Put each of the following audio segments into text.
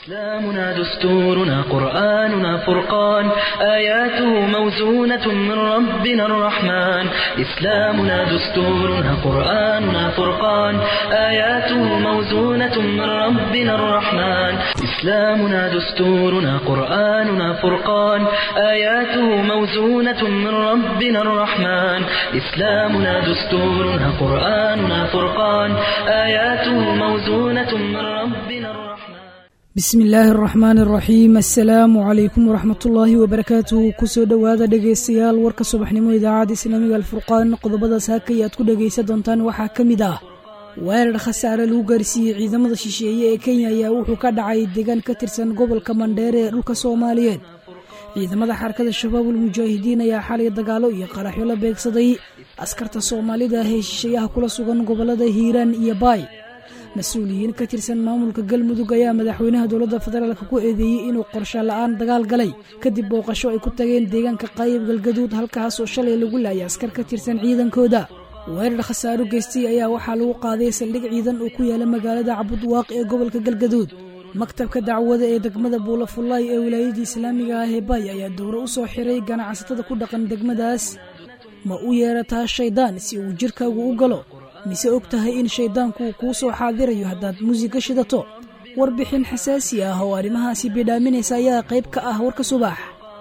إسلامنا دستورنا قرآننا فرقان آياته موزونة من ربنا الرحمن إسلامنا دستورنا قرآننا فرقان آياته موزونة من ربنا الرحمن إسلامنا دستورنا قرآننا فرقان آياته موزونة من ربنا الرحمن إسلامنا دستورنا قرآننا فرقان آياته موزونة من ربنا الرحمن bismi illaahi araxmaan araxiim assalaamu calaykum waraxmatullaahi wabarakaatuhu kusoo dhowaada dhegaystayaal warka subaxnimo idaacadda islaamiga alfurqaan qodobadaas hakay aad ku dhegaysan doontaan waxaa ka mid ah weerar khasaare lagu gaarsiiyey ciidamada shisheeye ee kenya ayaa wuxuu ka dhacay deegaan ka tirsan gobolka mandheere ee dhulka soomaaliyeed ciidamada xarakada shabaabul mujaahidiin ayaa xalay dagaalo iyo qaraxyo la beegsaday askarta soomaalida ah ee shisheeyaha kula sugan gobolada hiiraan iyo baay mas-uuliyiin ka tirsan maamulka galmudug ayaa madaxweynaha dowladda federaalka ku eedeeyey inuu qorsho la-aan dagaal galay kadib booqasho ay ku tageen deegaanka qaayib galgaduud halkaas oo shalay lagu laayay askar ka tirsan ciidankooda weerar khasaaro geystay ayaa waxaa lagu qaaday saldhig ciidan oo ku yaala magaalada cabudwaaq ee gobolka galgaduud maktabka dacwada ee degmada buulafullaay ee wilaayada islaamiga ah ee bay ayaa dowro u soo xiray ganacsatada ku dhaqan degmadaas ma u yeerataa shaydaan si uu jirkaagu u galo mise og tahay in shayddaanku kuu soo xaadirayo haddaad muusiga shidato warbixin xasaasi ah oo arrimahaasi bidhaaminaysa ayaa qayb ka ah warka subax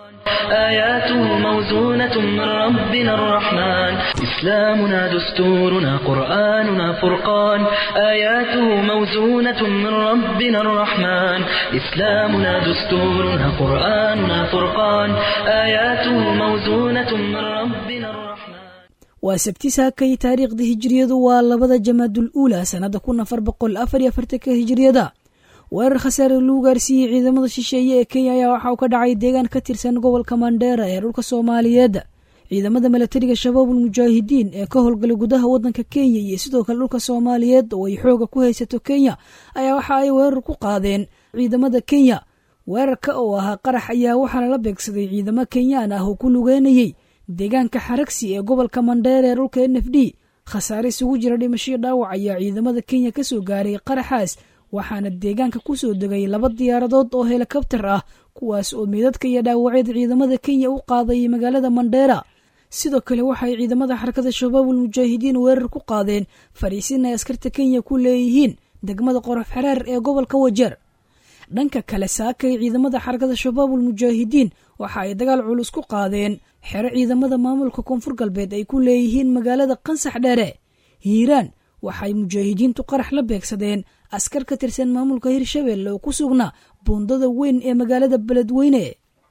آياته موزونة من ربنا الرحمن إسلامنا دستورنا قرآننا فرقان آياته موزونة من ربنا الرحمن إسلامنا دستورنا قرآننا فرقان آياته موزونة من ربنا الرحمن waa sabti saakay taariikhda hijiriyadu waa labada jamaadul uula sannada kun afar boqol afar iyo afartanka hijiriyada weerar khasaare lagu gaarsiiyey ciidamada shisheeye ee kenya ayaa waxa uu ka dhacay deegaan ka tirsan gobolka mandheera ee dhulka soomaaliyeed ciidamada milatariga shabaabul mujaahidiin ee ka howlgalay gudaha wadanka kenya iyo sidoo kale dhulka soomaaliyeed oo ay xooga ku haysato kenya ayaa waxa ay weerar ku qaadeen ciidamada kenya weerarka oo ahaa qarax ayaa waxaana la beegsaday ciidamo kenyaan ah oo ku lugeynayey deegaanka xaragsi ee gobolka mandheer ee dhulka n f d khasaare isugu jira dhimashiyo dhaawac ayaa ciidamada kenya ka soo gaaray qaraxaas waxaana deegaanka ku soo degay laba diyaaradood oo helikabtar ah kuwaas oo meedadka iyo dhaawacyada ciidamada kenya u qaaday magaalada mandheera sidoo kale waxay ciidamada xarakada shabaabul mujaahidiin weerar ku qaadeen fariisin ay askarta kenya ku leeyihiin degmada qorof xereer ee gobolka wajeer dhanka kale saakay ciidamada xarakada shabaabul mujaahidiin waxa ay dagaal culus ku qaadeen xero ciidamada maamulka koonfur galbeed ay ku leeyihiin magaalada qansax dheere hiiraan waxay mujaahidiintu qarax la beegsadeen askar ka tirsan maamulka hirshabelle oo ku sugnaa buundada weyn ee magaalada beledweyne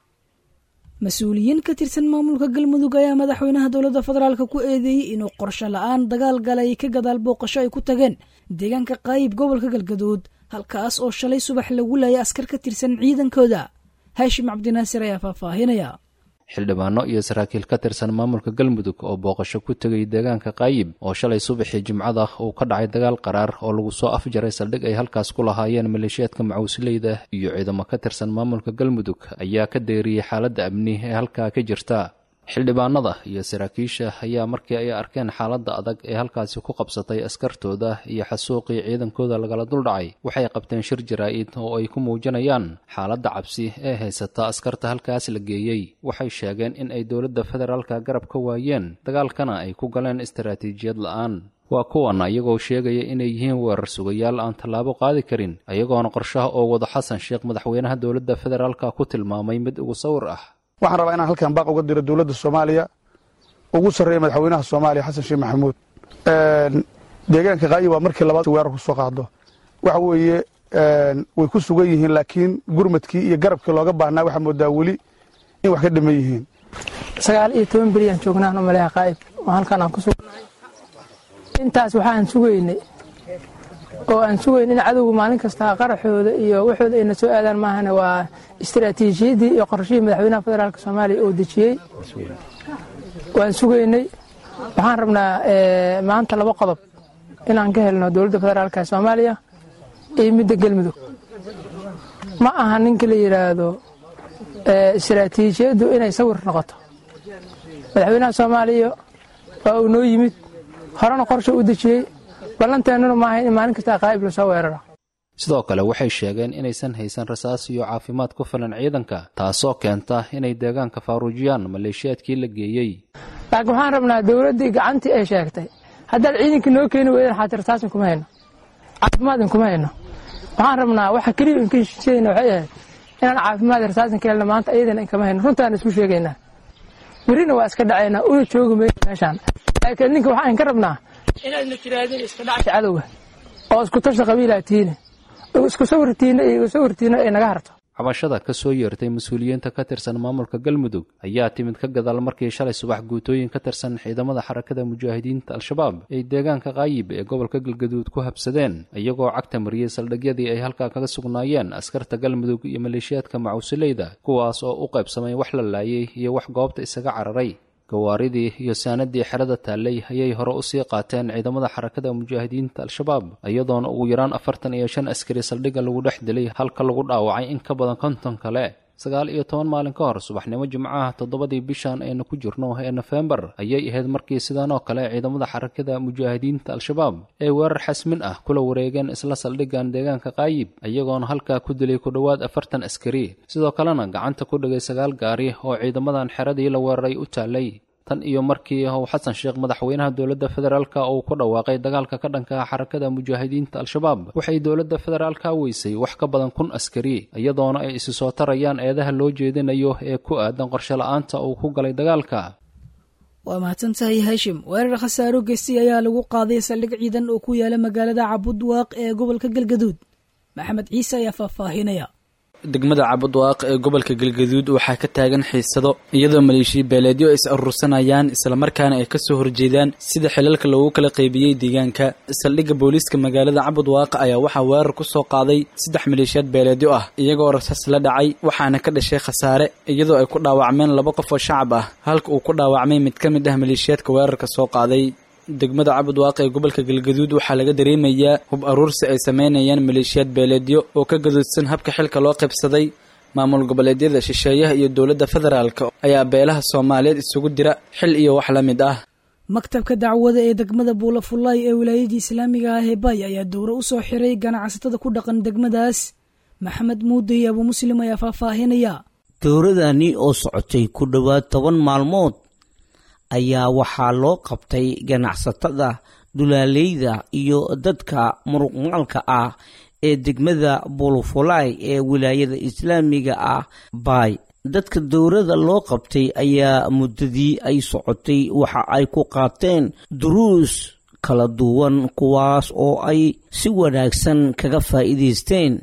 mas-uuliyiin ka tirsan maamulka galmudug ayaa madaxweynaha dowladda federaalk ku eedeeyey inuu qorsho la-aan dagaal galay ka gadaal booqasho ay ku tageen deegaanka qaayib gobolka galgaduud halkaas oo shalay subax lagu laayay askar ka tirsan ciidankooda haashim cabdinaasir ayaa faahfaahinaya xildhibaano iyo saraakiil ka tirsan maamulka galmudug oo booqasho ku tegay deegaanka qaayib oo shalay subaxii jimcada uu ka dhacay dagaal qaraar oo lagu soo afjaray saldhig ay halkaas ku lahaayeen maleeshiyaadka macuusleyda iyo ciidamo ka tirsan maamulka galmudug ayaa ka deeriyey xaaladda amni ee halkaa ka jirta xildhibaanada iyo saraakiisha ayaa markii ay arkeen xaaladda adag ee halkaasi ku qabsatay askartooda iyo xasuuqii ciidankooda lagala duldhacay waxay qabteen shir jaraa-id oo ay ku muujinayaan xaaladda cabsi ee haysata askarta halkaas la geeyey waxay sheegeen in ay dowladda federaalka garab ka waayeen dagaalkana ay ku galeen istaraatiijiyad la-aan waa kuwan ayagoo sheegaya inay yihiin weerar sugayaal aan tallaabo qaadi karin ayagoona qorshaha oo wada xasan sheekh madaxweynaha dowladda federaalka ku tilmaamay mid ugu sawir ah waxaan rabaa inaan halkan baaq uga diro dowladda soomaaliya ugu sarreeya madaxweynaha soomaaliya xasan sheekh maxamuud deegaanka qaayi waa markii labaad weerar ku soo qaado waxa weeye way ku sugan yihiin laakiin gurmadkii iyo garabkii looga baahnaa waxaa moodaa weli in wax ka dhiman yihiin sagaal iyo toban beriyaan joognaan u maleeha qaa'ib oo halkan aan ku sugnahay intaas waxaan sugaynay oo aan sugayn in cadowga maalin kasta qaraxooda iyo waxooda ayna soo aadaan maahane waa istaraatiijiyaddii iyo qorshihii madaxweynaha federaalk soomaaliya oo dejiyey waan sugaynay waxaan rabnaa maanta laba qodob inaan ka helno dowladda federaalk soomaaliya iyo midda galmudug ma aha ninka la yidhaahdo istaraatiijiyaddu inay sawir noqoto madaxweynaha soomaaliya waa uu noo yimid horena qorsha u dejiyey ballanteennuna maaha in maalin kasta qaa'ib lasoo weeraro sidoo kale waxay sheegeen inaysan haysan rasaas iyo caafimaad ku filan ciidanka taasoo keenta inay deegaanka faaruujiyaan maleeshiyaadkii la geeyey laakiin waxaan rabnaa dowladdii gacantii ay sheegtay haddaad ciidankii noo keeni weydaan xaati rasaasin kuma hayno caafimaadin kuma hayno waxaan rabnaa waxa keliya inka heshiisayna waxay ahayd inaan caafimaad rasaasin ka helna maanta iyadana inkama hayno runtaan isku sheegaynaa berrina waa iska dhacaynaa una joogi mayno meeshaan laakiin ninka waxaan ka rabnaa inaadna tiraadin iska dhacsa cadowga oo isku tasha qabiilaa tiine isku sawirtiina iyo sawirtiina ay naga harto cabashada ka soo yeertay mas-uuliyiinta ka tirsan maamulka galmudug ayaa timid ka gadaal markii shalay subax guutooyin ka tirsan ciidamada xarakada mujaahidiinta al-shabaab ay deegaanka kaayib ee gobolka galgaduud ku habsadeen iyagoo cagta mariyey saldhigyadii ay halkaa kaga sugnaayeen askarta galmudug iyo maleeshiyaadka macuusileyda kuwaas oo u qaybsamay wax la laayay iyo wax goobta isaga cararay gawaaridii iyo saanadii xerada taallay ayay hore usii qaateen ciidamada xarakada mujaahidiinta al-shabaab iyadoona ugu yaraan afartan iyo shan askari saldhigga lagu dhex dilay halka lagu dhaawacay in ka badan konton kale sagaal iyo toban maalin ka hor subaxnimo jimcaha toddobadii bishan aynu ku jirno ee nofembar ayay ahayd markii sidan oo kale ciidamada xarakada mujaahidiinta al-shabaab ay weerar xasmin ah kula wareegeen isla saldhiggan deegaanka kaayib iyagoona halkaa ku dilay ku dhowaad afartan askari sidoo kalena gacanta ku dhigay sagaal gaari oo ciidamadan xeradii la weeraray u taallay tan iyo markii uu xasan sheekh madaxweynaha dowladda federaalka uu ku dhawaaqay dagaalka ka dhanka xarakada mujaahidiinta al-shabaab waxay dowladda federaalka weysay wax ka badan kun askari iyadoona ay isi soo tarayaan eedaha loo jeedinayo ee ku aadan qorshe la-aanta uu ku galay dagaalka waa mahadsan tahay haashim weerar khasaaro geystay ayaa lagu qaaday saldhig ciidan oo ku yaala magaalada cabudwaaq ee gobolka galgaduud maxamed ciise ayaa faahfaahinaya degmada cabudwaaq ee gobolka galgaduud waxaa ka taagan xiisado iyadoo maleeshiya beeleedyo ay is urursanayaan islamarkaana ay kasoo horjeedaan sida xilalka loogu kala qaybiyey deegaanka saldhigga booliiska magaalada cabudwaaq ayaa waxaa weerar ku soo qaaday saddex maleeshiyaad beeleedyo ah iyagoo rasaas la dhacay waxaana ka dhashay khasaare iyadoo ay ku dhaawacmeen laba qof oo shacab ah halka uu ku dhaawacmay mid ka mid ah maleeshiyaadka weerarka soo qaaday degmada cabudwaaq ee gobolka galgaduud waxaa laga dareemayaa hub aruursi ay sameynayaan maleeshiyaad beeleedyo oo ka gadoodsan habka xilka loo qaybsaday maamul goboleedyada shisheeyaha iyo dowladda federaalka ayaa beelaha soomaaliyeed isugu dira xil iyo wax la mid ah maktabka dacwada ee degmada buulafullaay ee wilaayadii islaamiga ah ee baay ayaa dowro u soo xiray ganacsatada ku dhaqan degmadaas maxamed muude iyo abuu muslim ayaa faahfaahinaya dowradani oo socotay ku dhowaad toban maalmood ayaa waxaa loo qabtay ganacsatada dulaaleyda iyo dadka muruqmaalka ah ee degmada bulufulay ee wilaayada islaamiga ah baay dadka dowrada loo qabtay ayaa muddadii ay socotay waxa ay ku qaateen duruus kala duwan kuwaas oo ay si wanaagsan kaga faa'iidaysteen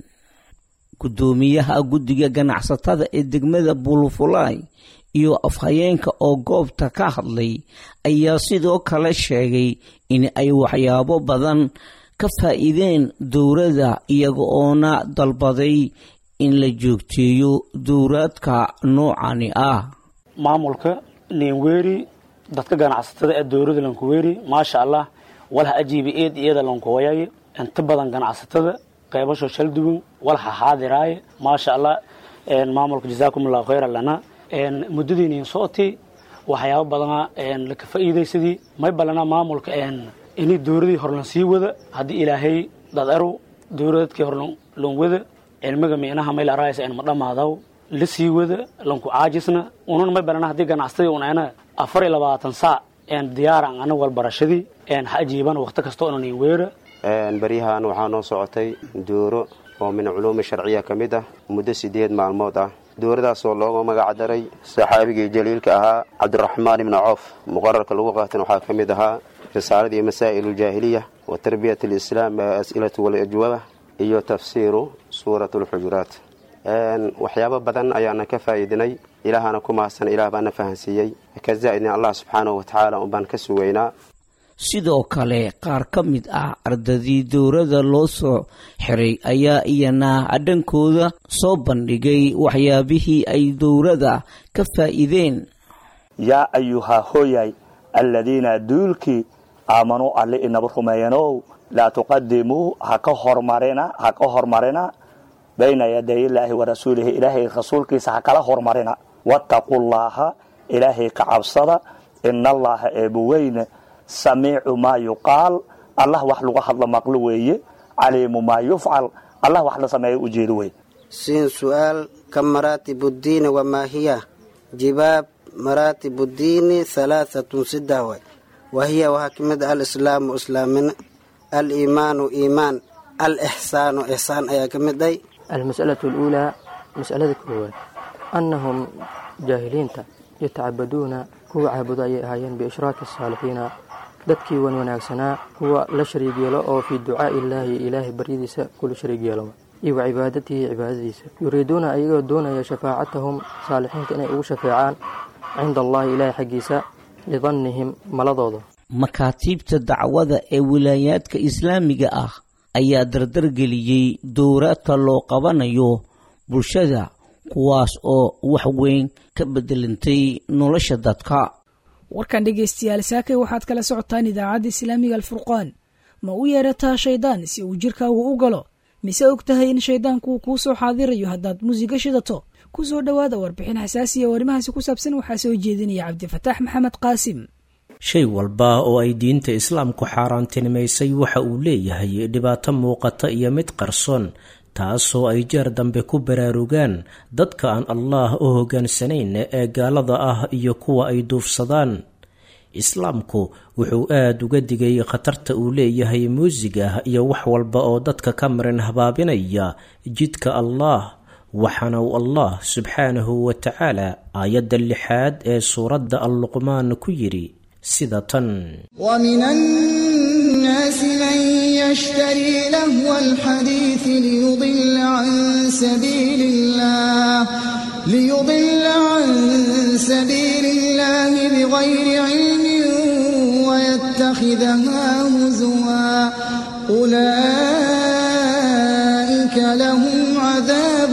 guddoomiyaha guddiga ganacsatada ee degmada bulufulay iyo afhayeenka oo goobta ka hadlay ayaa sidoo kale sheegay in ay waxyaabo badan ka faa'iideen dowladda iyaga oona dalbaday in la joogteeyo dowraadka noocani ah maamulka ninweeri dadka ganacsatada ee dowladda lankuweeri maasha allah walha ajiibi eed iyada lankuwayay inta badan ganacsatada qaybasho shal duwan walha xaadiraaye maasha allah maamulka jazaakum allahu khayra lana muddadiinin sooti waxyaaba badana laka faa'iidaysadii may balana maamulka ini dowladii horlan sii wada haddii ilaahay dadaru dowladadkii horlan wada cilmiga miinaha may laraaysa en ma dhammaadaw la sii wada lanku caajisna unan may balana haddii ganacsatadii un ana afar iyo labaatan saac diyaaran ana walbarashadii ha ajiiban waqti kasta onanin weera baryahan waxaa noo socotay dooro oo min culuumi sharciya ka mid ah muddo sideed maalmood ah dowladaasoo looga magac daray saxaabigii jaliilka ahaa cabdiraxmaan ibni coof muqararka lagu qaatan waxaa ka mid ahaa risaaladii masaa'il aljaahiliya wa tarbiyat alislaam as'ilatu waljwaaba iyo tafsiiru suurat alxujuraat waxyaabo badan ayaana ka faa'iidinay ilaahana ku mahadsan ilaah baana fahansiiyey ka zaa'idin allah subxaanahu watacaala unbaan ka sugaynaa sidoo kale qaar ka mid ah ardadii dowladda loo soo xiray ayaa iyana dhankooda soo bandhigay waxyaabihii ay dowladda ka faa'iideen yaa ayuhaa hooyay alladiina duulkii aamanuu alle inaba rumeeyanow laa tuqadimuu haka hormarina ha ka hormarina bayna yaday illaahi wa rasuulihi ilaahay rasuulkiisa ha kala hormarina wattaqullaaha ilaahay ka cabsada ina allaaha eebuweyne samiicu maa yuqaal allah wax lagu hadlo maqlo weeye caliimu maa yufcal allah wax la sameeyo ujeedo wey siin su-aal ka maraatib uddiini wamaa hiya jibaab maraatib uddiini halaahatun saddex way wahiya waxaa ka mid alislaamu islaamin aliimaanu iimaan alixsaanu ixsaan ayaa ka mid ay almas'alatu aluulaa mas'alada koowaad annahum jaahiliinta yatacabaduuna kuwa caabudo ayay ahaayeen biishraaki asaalixiina dadkii wan wanaagsanaa kuwa la shariig yeelo oo fii ducaa'i illaahi ilaahay baryadiisa kula shariig yeelo iyo wa cibaadatihi cibaadadiisa yuriiduuna ayagoo doonaya shafaacatahum saalixiinta inay ugu shafeecaan cinda allahi ilaahay xaggiisa lidannihim maladooda makaatiibta dacwada ee wilaayaadka islaamiga ah ayaa dardargeliyey dowraadka loo qabanayo bulshada kuwaas oo wax weyn ka bedelantay nolosha dadka warkan dhegaystayaal saakay waxaad kala socotaan idaacadda islaamiga alfurqaan ma u yeerataa shaydaan si uu jirkaagu u galo mise og tahay in shaydaanku kuu soo xaadirayo haddaad muusiga shidato ku soo dhowaada warbixin xasaasiya oo arrimahaasi ku saabsan waxaa soo jeedinaya cabdifataax maxamed qaasim shay walba oo ay diinta islaamku xaaraantinimaysay waxa uu leeyahay dhibaato muuqata iyo mid qarsoon taasoo ay jeer dambe ku baraarugaan dadka aan allaah u hoggaansanayn ee gaalada ah iyo kuwa ay duufsadaan islaamku wuxuu aada uga digay khatarta uu leeyahay muusiga iyo wax walba oo dadka ka marin habaabinaya jidka allaah waxaana uu allah subxaanahu wa tacaala aayadda lixaad ee suuradda alluqmaan ku yidhi sida tan ومن الناس من يشتري لهو الحديث ليضل عن سبيل الله ليضل عن سبيل الله بغير علم ويتخذها هزوا أولئك لهم عذاب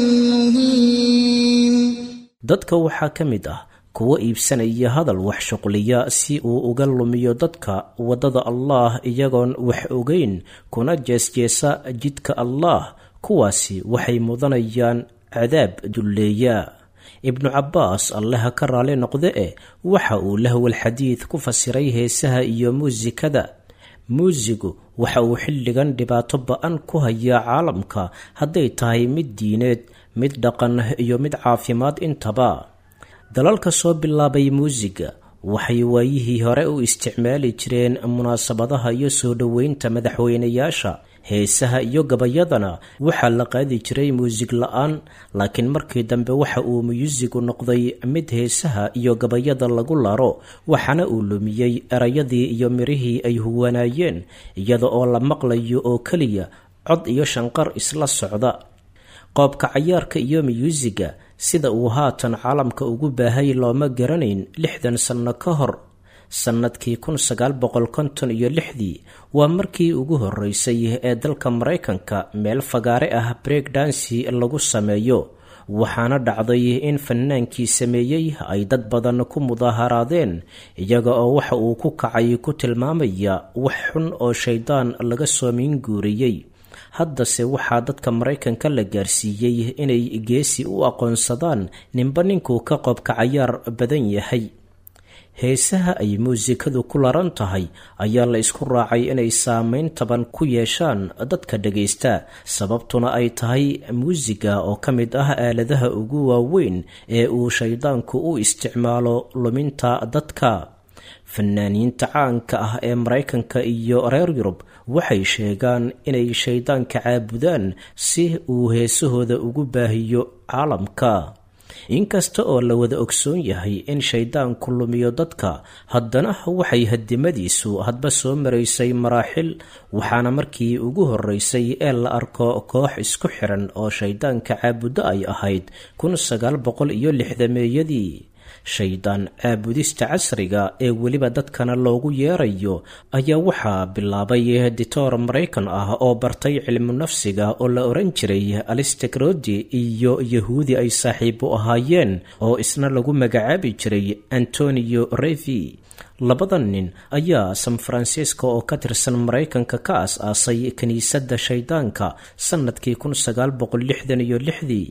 مهين dadka waxaa ka mid ah kuwa iibsanaya hadal wax shuqliya si uu uga lumiyo dadka waddada allaah iyagoon wax ogeyn kuna jeesjeesa jidka allaah kuwaasi waxay mudanayaan cadaab dulleeya ibnu cabbaas allaha ka raali noqde e waxa uu lahwal xadiid ku fasiray heesaha iyo muusikada muusigu waxa uu xilligan dhibaato ba-an ku hayaa caalamka hadday tahay mid diineed mid dhaqan iyo mid caafimaad intaba dalalka soo bilaabay muusiga waxay waayihii hore u isticmaali jireen munaasabadaha iyo soo dhoweynta madaxweynayaasha heesaha iyo gabayadana waxaa la qaadi jiray muusig la-aan laakiin markii dambe waxa uu muyuusigu noqday mid heesaha iyo gabayada lagu laro waxaana uu lumiyey erayadii iyo mirihii ay huwanaayeen iyada oo la maqlayo oo keliya cod iyo shanqar isla socda qoobka cayaarka iyo miyuusiga sida uu haatan caalamka ugu baahay looma garanayn lixdan sanno ka hor sannadkii kun sagaal boqol konton iyo lixdii waa markii ugu horreysay ee dalka maraykanka meel fagaare ah break dansi lagu sameeyo waxaana dhacday in fanaankii sameeyey ay dad badan ku mudaaharaadeen iyaga oo waxa uu ku kacay ku tilmaamaya wax xun oo shaydaan laga soo miinguuriyey haddase waxaa dadka maraykanka la gaarsiiyey inay geesi u aqoonsadaan ninba ninkuu ka qobka cayaar badan yahay heesaha ay muusikadu ku laran tahay ayaa la isku raacay inay saameyn taban ku yeeshaan dadka dhagaysta sababtuna ay tahay muusiga oo ka mid ah aaladaha ugu waaweyn ee uu shaydaanku u isticmaalo luminta dadka fanaaniinta caanka ah ee maraykanka iyo reer yurub waxay sheegaan inay shaydaanka caabudaan si uu heesahooda ugu baahiyo caalamka inkasta oo la wada ogsoon yahay in shaydaanku lumiyo dadka haddana waxay hadimadiisu hadba soo maraysay maraaxil waxaana markii ugu horreysay ee la arko koox isku xiran oo shaydaanka caabuddo ay ahayd kun sagaal boqol iyo lixdameeyadii shaydaan caabudista casriga ee weliba dadkana loogu yeerayo ayaa waxaa bilaabay ditoor maraykan ah oo bartay cilmu nafsiga oo la oran jiray alistekrodi iyo yahuudi ay saaxiibo ahaayeen oo isna lagu magacaabi jiray antonio revi labada nin ayaa san francisco oo ka tirsan maraykanka ka as-aasay kiniisadda shaydaanka sannadkii kun sagaal boqol lixdan iyo lixdii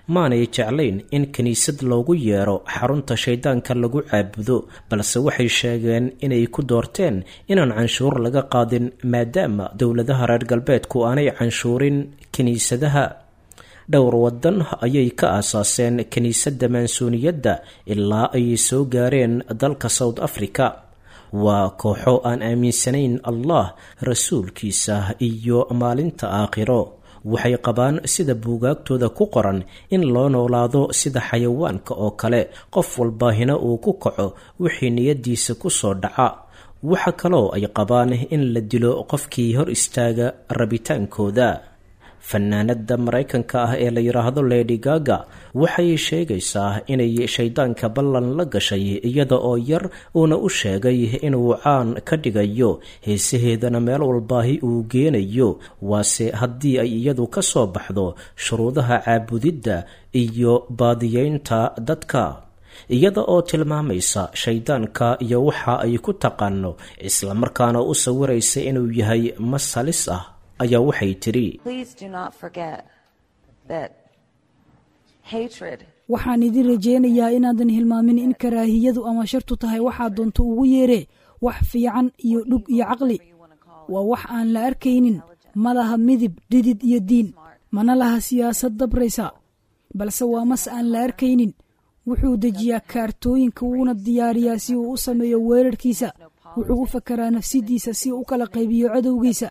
maanay jeclayn in kiniisad loogu yeero xarunta shayddaanka lagu caabudo balse waxay sheegeen inay ku doorteen inaan canshuur laga qaadin maadaama dowladaha reer galbeedku aanay canshuurin kiniisadaha dhowr waddan ayay ka aasaaseen kiniisadda maansuuniyadda ilaa ay soo gaareen dalka south africa waa kooxo aan aaminsanayn allah rasuulkiisa iyo maalinta aakhiro waxay qabaan sida buugaagtooda ku qoran in loo noolaado sida xayawaanka oo kale qof walbaahina uu ku kaco wixii niyaddiisa ku soo dhaca waxa kaloo ay qabaan in la dilo qofkii hor istaaga rabitaankooda fanaanada maraykanka ah ee la yidhaahdo lady gaga waxay sheegaysaa inay shayddaanka ballan la gashay iyada oo yar uuna u sheegay inuu caan ka dhigayo heesaheedana meel walbaahi uu geenayo waase haddii ay iyadu ka soo baxdo shuruudaha caabudidda iyo baadiyeynta dadka iyada oo tilmaamaysa shayddaanka iyo waxa ay ku taqaano islamarkaana u sawiraysa inuu yahay mas halis ah ayaa waxay tidhi waxaan idin rajaynayaa inaadan hilmaamin in karaahiyadu ama shartu tahay waxaa doonto ugu yeeree wax fiican iyo dhug iyo caqli waa wax aan la arkaynin ma laha midib dhidid iyo diin mana laha siyaasad dabraysa balse waa mas aan la arkaynin wuxuu dejiyaa kaartooyinka wuuna diyaariyaa si uu u sameeyo weerarkiisa wuxuu u fakaraa nafsidiisa si uu u kala qaybiyo cadowgiisa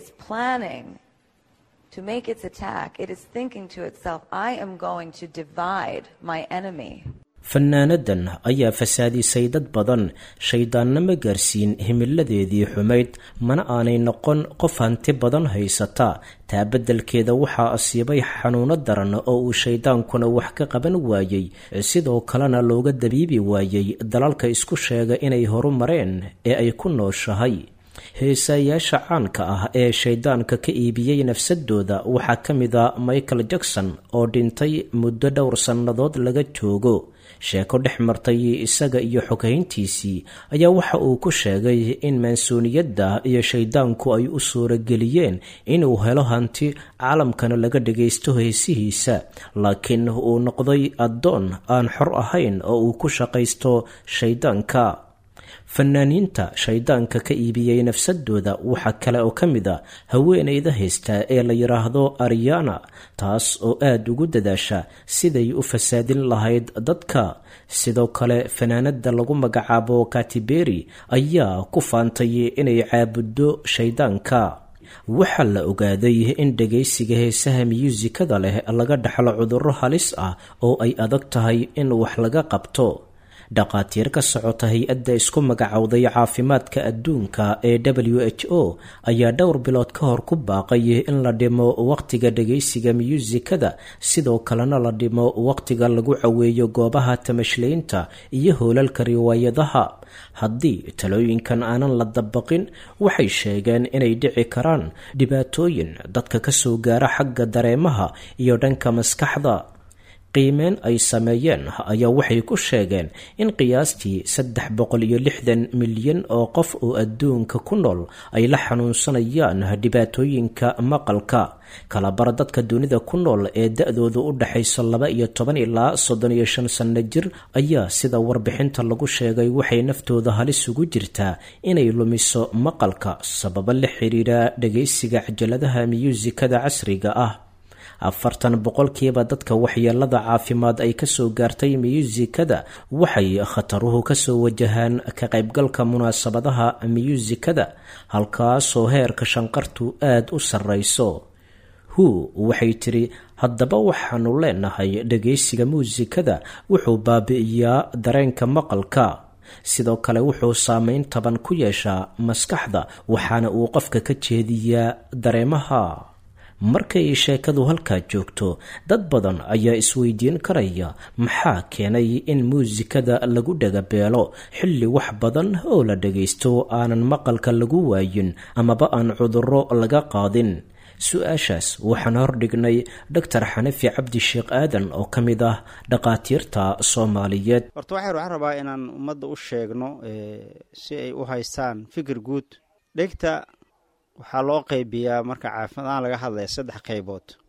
fanaanadan ayaa fasaadisay dad badan shayddaanna ma gaarsiin himiladeedii xumayd mana aanay noqon qof hanti badan haysata taa beddelkeeda waxaa asiibay xanuuno daran oo uu shayddaankuna wax ka qaban waayey sidoo kalena looga dabiibi waayey dalalka isku sheega inay horu mareen ee ay ku nooshahay heesaayaasha caanka ah ee shayddaanka ka iibiyey nafsadooda waxaa ka mid a michael jackson oo dhintay muddo dhowr sannadood laga joogo sheeko dhex martay isaga iyo xoghayntiisii ayaa waxa uu ku sheegay in maansuuniyadda iyo shayddaanku ay u suurageliyeen inuu helo hanti caalamkana laga dhagaysto heesihiisa laakiin uu noqday addoon aan xor ahayn oo uu ku shaqaysto shayddaanka fanaaniinta shayddaanka ka iibiyey nafsadooda waxaa kale oo ka mid a haweenayda haysta ee la yidhaahdo ariana taas oo aada ugu dadaasha siday u fasaadin lahayd dadka sidoo kale fanaanada lagu magacaabo katiberi ayaa ku faantay inay caabuddo shayddaanka waxaa la ogaaday in dhagaysiga heesaha miyuusikada leh laga dhaxlo cudurro halis ah oo ay adag tahay in wax laga qabto dhaqaatiir ka socota hay-adda isku magacowday caafimaadka adduunka ee w h o ayaa dhowr bilood ka hor ku baaqay in la dhimo wakhtiga dhagaysiga miyuusikada sidoo kalena la dhimo wakhtiga lagu caweeyo goobaha tamashlaynta iyo hoolalka riwaayadaha haddii talooyinkan aanan la dabaqin waxay sheegeen inay dhici karaan dhibaatooyin dadka ka soo gaara xagga dareemaha iyo dhanka maskaxda qiimeen ay sameeyeen ayaa waxay ku sheegeen in qiyaastii saddex boqol iyo lixdan milyan oo qof oo adduunka ku nool ay la xanuunsanayaan dhibaatooyinka maqalka kalabar dadka dunida ku nool ee da-doodu u dhexayso laba iyo toban ilaa soddon iyo shan sanno jir ayaa sida warbixinta lagu sheegay waxay naftooda halis ugu jirtaa inay lumiso maqalka sababo la xiriira dhagaysiga cajaladaha miyuusikada casriga ah afartan boqolkiiba dadka waxyeelada caafimaad ay kasoo gaartay miyuusikada waxay khataruhu kasoo wajahaan ka qaybgalka munaasabadaha miyuusikada halkaasoo heerka shanqartu aada u sarrayso hu waxay tidhi haddaba waxaanu leenahay dhagaysiga muusikada wuxuu baabi'iyaa dareenka maqalka sidoo kale wuxuu saameyn taban ku yeeshaa maskaxda waxaana uu qofka ka jeediyaa dareemaha markay sheekadu halkaa joogto dad badan ayaa isweydiin karaya maxaa keenay in muusikada lagu dhagabeelo xilli wax badan oo la dhagaysto aanan maqalka lagu waayin amaba aan cudurro laga qaadin su-aashaas waxaan hordhignay doctor xanafi cabdi sheekh aadan oo ka mid ah dhaqaatiirta soomaaliyeed horta waxayr waxaan rabaa inaan ummadda u sheegno si ay u haystaan fikir guud dhegta waxaa loo qaybiyaa marka caafimaadaan laga hadlaya saddex qaybood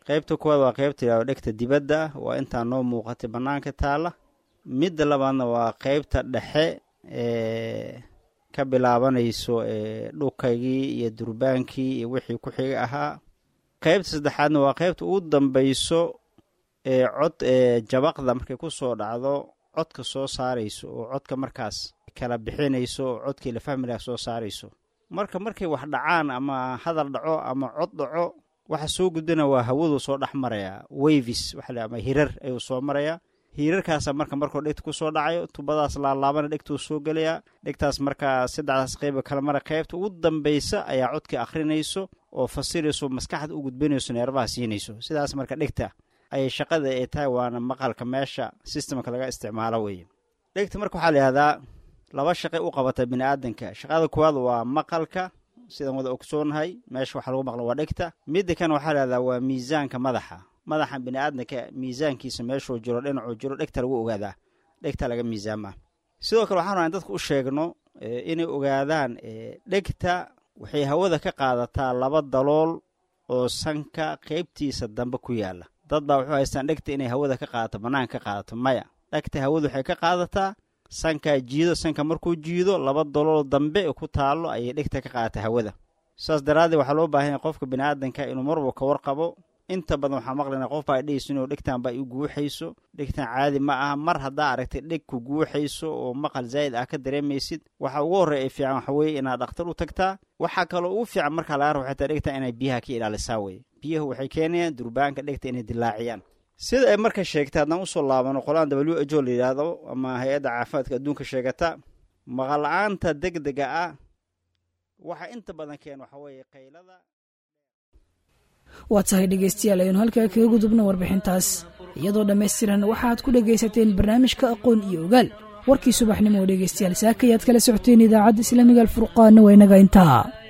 qaybta kuwaad waa qaybta yidhahdo dhegta dibadda ah waa intaa noo muuqatay bannaanka taalla midda labaadna waa qaybta dhexe ee ka bilaabanayso ee dhukaygii iyo durbaankii iyo wixii ku xiga ahaa qaybta saddexaadna waa qaybta ugu dambayso ee cod ee jabaqda markay ku soo dhacdo codka soo saarayso oo codka markaas kala bixinayso oo codkii la fahmi laha soo saarayso marka markay wax dhacaan ama hadal dhaco ama cod dhaco waxa soo gudbana waa hawadu soo dhex marayaa wavis waxa ama hirar ayuu soo marayaa hiirarkaasa marka markuu dhegta ku soo dhacayo tubadaas laalaabana dhegtuu soo gelayaa dhegtaas markaa saddexdaas qayba kala mara qaybta ugu dambaysa ayaa codkii akhrinayso oo fasirayso maskaxda u gudbinayso neerbaha siinayso sidaas marka dhegta ayay shaqada ay tahay waana maqalka meesha sistemka laga isticmaalo weeye dhegta marka waxaa la yihahdaa laba shaqay u qabata bini aadanka shaqada kuwaad waa maqalka sidaan wada ogsoonahay meesha waxa lagu maqlo waa dhegta midda kan waxaa lahahdaa waa miisaanka madaxa madaxa bini aadanka miisaankiisa meeshuu jiro dhinacuu jiro dhegta lagu ogaadaa dhegta laga miisaamaa sidoo kale waxaan rabaa in dadku u sheegno inay ogaadaan dhegta waxay hawada ka qaadataa laba dalool oo sanka qaybtiisa dambe ku yaala dad baa wuxuu haystaan dhegta inay hawada ka qaadato bannaanka ka qaadato maya dhegta hawada waxay ka qaadataa sankaa jiido sanka markuu jiido laba dalool dambe ku taallo ayay dhegta ka qaadata hawada saas daraaddeed waxaa loo baahan yahay qofka bini aadanka inuu marwalba ka warqabo inta badan waxaa maqlaynaa qof baa dhehayso inuu dhegtan baa i guuxayso dhegtan caadi ma aha mar haddaa aragtay dheg ku guuxayso oo maqal zaa'id ah ka dareemaysid waxa ugu horreya ee fiican waxa weeye inaad dhakhtar u tagtaa waxaa kaloo ugu fiican markaa laga rabo xataa dhegta inay biyaha ka ilaalisaa weye biyahu waxay keenayaan durbaanka dhegta inay dilaaciyaan sida ay marka sheegtay haddaan usoo laabano qolaan w h o la yidhaahdo ama hay-adda caafimaadka adduunka sheegata maqal-la'aanta deg dega ah waxa inta badan keen waxa weeye qaylada waa tahay dhegaystayaal aynu halkaa kaga gudubno warbixintaas iyadoo dhammaystiran waxaad ku dhegaysateen barnaamijka aqoon iyo ogaal warkii subaxnimo oo dhegaystayaal saakayaad kala socoteen idaacadda islaamiga alfurqaana waa inaga intaa